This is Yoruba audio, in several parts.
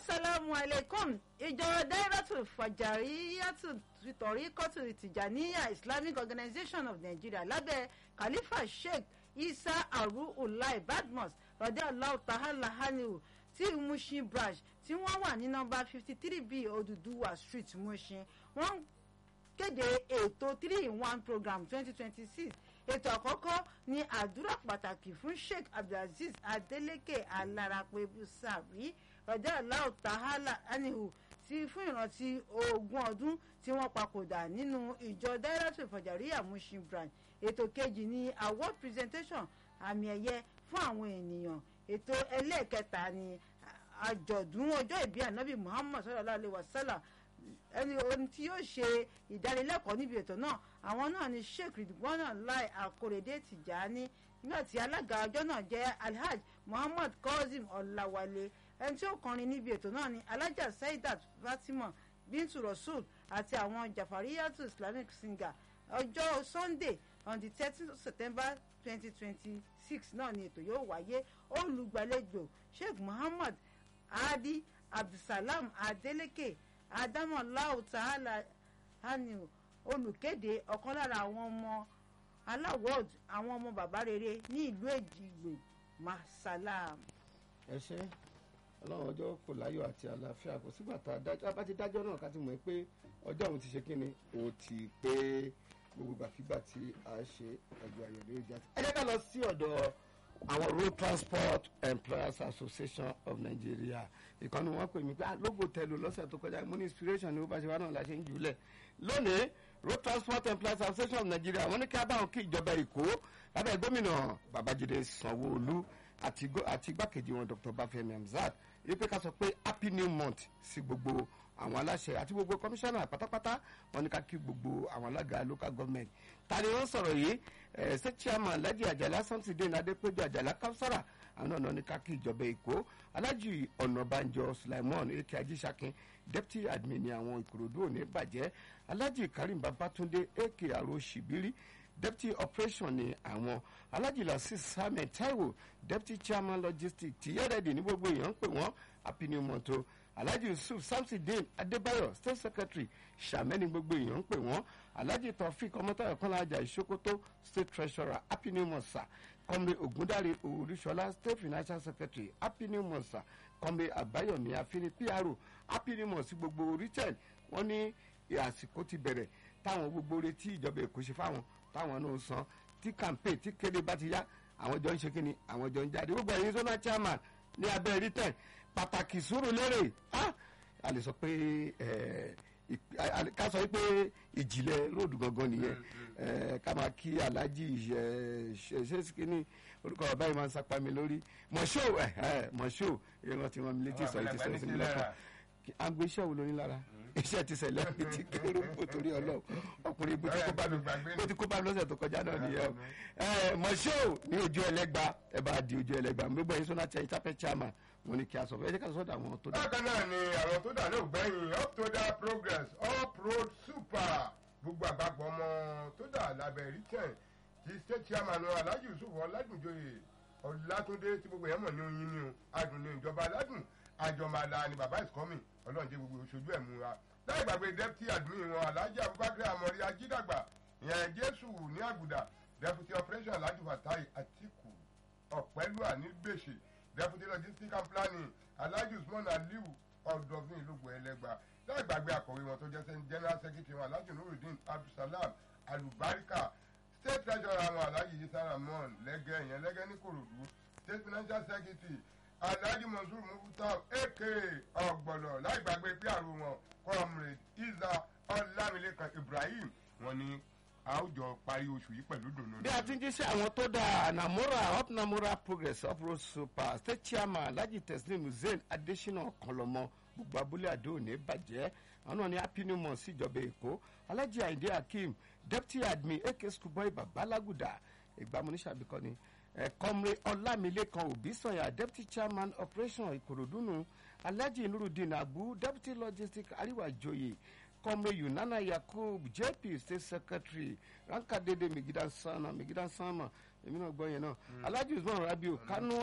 asalaamu aleykum ìjọ dairatul fajariyatu torikotu tijaniya islamic organization of nigeria lábẹ́ khalifa sheikh isa aru ulai badmus rọdẹ allahu ta'ala haniu tí mushin branch tí wọ́n wà ní nọ́mbà fifty three b oduduwa street mushin wọ́n kéde ètò three in one program twenty twenty six ètò àkọ́kọ́ ní àdúrà pàtàkì fún sheikh abdulaziz adeleke alarape busawi rọjò aláwọ tahala anihu ti fún ìrántí ogún ọdún tí wọ́n papòdà nínú ìjọ dairatu ìfọ̀jàríyà mushin branch ètò kejì ní award presentation àmì ẹ̀yẹ fún àwọn ènìyàn ètò ẹlẹ́ẹ̀kẹta ní àjọ̀dún ọjọ́ ìbí ànábì muhammad sallallahu alayhi wa sallam ẹni ohun tí yóò ṣe ìdánilẹ́kọ̀ọ́ níbi ètò náà àwọn náà ni sheikh ridwana lai akorede tijani nígbà tí alága ọjọ́ náà jẹ́ alhaj muhammad kazeem ọ̀làwálé ẹni tí ó kọrin níbi ètò náà ni alhaja saidat fatima bintu rasul àti àwọn jafariyatu islamic singer ọjọ́ sunday on the thirteen september twenty twenty six náà ni ètò yóò wáyé olùgbàlejò sheikh muhammad adi abdulsalam adeleke adamolau ta'ala haniu olùkéde ọ̀kan lára àwọn ọmọ aláwọ̀d àwọn ọmọ bàbá rere ní ìlú èjìgbò masalam. ẹ ṣe ọlọ́run ọjọ́ kò láyọ̀ àti àlàáfíà kò sígbà tá a dájọ́ bá ti dájọ́ náà ká ti mọ̀ pé ọjọ́ òun ti ṣe kí ni ó ti pé gbogbo gbàkigbà tí a ṣe ẹgbẹ́ ayọ̀dẹ́ ìjà ẹ jẹ́ ká lọ sí ọ̀dọ̀ àwọn road transport employers association of nigeria ìkànnì wọn pè mí pé lógo tẹlu lọ́sẹ̀ tó kọjá mo ní inspiration ni ó bá ṣe wá náà la ṣe ń jùlẹ̀ lónìí road transport employers association of nigeria wọ́n ní kí a bá wọn kí ìjọba èkó lábẹ́ gómìnà babájídé sanwó-olú àti igbákejì wọn dr bafemi hamzat yìí pé ká sọ pé happy new month sí gbogbo àwọn aláṣẹ àti gbogbo kọmíṣánná pátápátá wọn ní ká kí gbogbo àwọn alága local government ta ni wọn sọrọ yìí ẹ ṣe chairman alhaji ajala samsudeen adépéjú ajala kausara àwọn náà ní ká kí ìjọba èkó alhaji ọ̀nàbànjọ sulaimon eke ajísàkin deputy admin ní àwọn ìkòròdú òní bàjẹ́ alhaji karim babatunde eke aro shibiri deputy operation ní àwọn alhaji lasis samuel taiwo deputy chairman logistics tìyẹ́rẹ́dì ní gbogbo èèyàn ń pè wọ́n happy new month o alhaji yusuf samsudeen adébáyọ state secretary sàmẹ́ni gbogbo èèyàn ń pè wọ́n alhaji taofik ọmọtayọ kọ́lájà ìṣókótó state treasurer happy new month sir kọ́mbe ògúndàrí olúṣọlá state financial secretary happy new month sir kọ́mbe àbáyọ̀mí àfínní pro happy new month sí gbogbo retail wọ́n ní àsìkò ti bẹ̀rẹ̀ táwọn gbogbo retí ìjọba èkó ṣe fáwọn táwọn náà san tí campaign tí kéde bá ti yá àwọn jọ ń ṣe kíni àwọn jọ ń jáde gbogbo ẹ̀yin zona chairman ní abẹ́ retail pàtàkì sùúrù lérè a lè sọ pé ká sọ pé ìjìnlẹ̀ róòdù gangan nìyẹn ká máa kí aláàjì ṣe kíní orúkọ bàbá yìí máa ń sapá mi lórí mọ̀ṣó mọ̀ṣó ìran tí wọ́n mi létí sọ ti sọ sí mi lọ́kàn àgbo iṣẹ́ wo lórí lára iṣẹ́ ti sẹ̀lẹ̀ mi ti kéré bó torí ọlọ́run ọkùnrin bó ti kó bá mi bó ti kó bá mi lọ́sẹ̀ tó kọjá náà nìyẹn o mọ̀ṣó ní ojú ẹlẹ́gba ẹ bá di ojú ẹlẹ́gba gbogbo ẹ̀yin sọ́nà tẹ ìtàpẹ́ chairman wọn ni kí a sọ fún ẹ jẹ́ ká sọ́dọ̀ àwọn tó dá. bákan náà ni àwọn tó dà ló gbẹ̀yìn up to that progress up road super gbogbo àgbàgbọ́ ọmọ tó dà lábẹ́ rìtẹ̀n ti state chairman alhaji yusuf ọ̀làdùnjoyè ọ̀làtúndé tí gbogbo yẹn mọ̀ ní oyin ni o adùn ní ìjọba aládùn àjọmọ̀lá ni baba is coming ọlọ́run jẹ́ gbogbo oṣooju ẹ̀ múra láì gbàgbé deputy admin wọn alhaji abubakar amori ajídàgbà ìyẹn jésù ní àgùdà deputy operation alhaji fatai atiku ọ̀pẹ́lúà ní gbèsè deputy logistics and planning alhaji usman aliu ọ̀dọ̀fin ìlúgbò ẹlẹ́gbà láì gbàgbé àkọ̀wé wọn tó jẹ́ general secretary wọn alhaji nurudeen abdulsalam alubarika state treasurer wọn alhaji yisa ramon lẹ́gẹ́ ìyẹn lẹ́gẹ́ ní korodu state financial secretary alhaji mansour mufuta aka ọgbọnọ láì gbàgbé pr wọn comrade isa ọlámilékan ibrahim wọn ni àwùjọ parí oṣù yìí pẹ̀lú dùnú. bí a ti ń jíṣẹ́ àwọn tó dáa namora up namora progress up road super state chairman alhaji teslim hussein adesina ọ̀kanlọ́mọ gbogbo abúlé àdó òní bàjẹ́ àwọn náà ní happy new month síjọba èkó alhaji ayinde hakeem deputy admin ak schoolboy babalaguda ìgbàmúnísàbíkọ́ ni kọ́mre ọlámilékan òbísọ̀yà deputy chairman operation ìkòròdúnú alhaji nurudeen abu deputy logistics àríwájòyè kọ́mre yunana yakub jp state secretary rankadede migidan sana migidan sama èmi náà gbọ́ yẹn náà alhaji usman rabiu kanua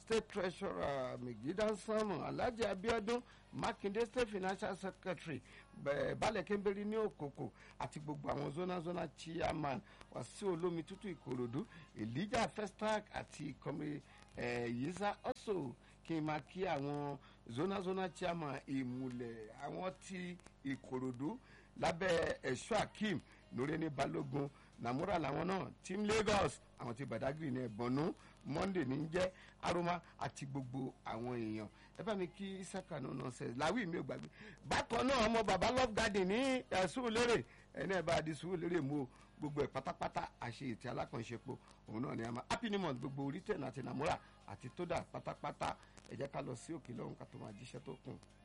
state treasurer megidan samu alhaji abiodun makinde state financial secretary balẹ̀ kẹ́ńbẹ́rì ní òkòkò àti gbogbo àwọn zona zona chairman wàsíù olómi tútù ìkòròdú elijah festac àti kọ́mi yisa also kí n máa kí àwọn zona zona chairman ìmùlẹ̀ àwọn ti ìkòròdú lábẹ́ ẹ̀ṣọ́ akeem lórẹ́ni balógun namura làwọn náà team lagos àwọn ti badagry ní ẹ̀bọ̀nú monday ní jẹ́ aroma àti gbogbo àwọn èèyàn ẹ bá mi kí isaka no nonsense làwí mi ò gbàgbé bákan náà ọmọ baba love garden ní ẹ̀sùn lérè ẹni ẹ̀ bá di sùúrù lérè mú o gbogbo ẹ̀ pátápátá àṣe ètí alákànṣepọ̀ òun náà ni a máa happy new month gbogbo orí tẹ̀ náà àti namura àti tódà pátápátá ẹ jẹ́ ká lọ sí òkè lọ́hùn ká tó máa jíṣẹ́ tó kù.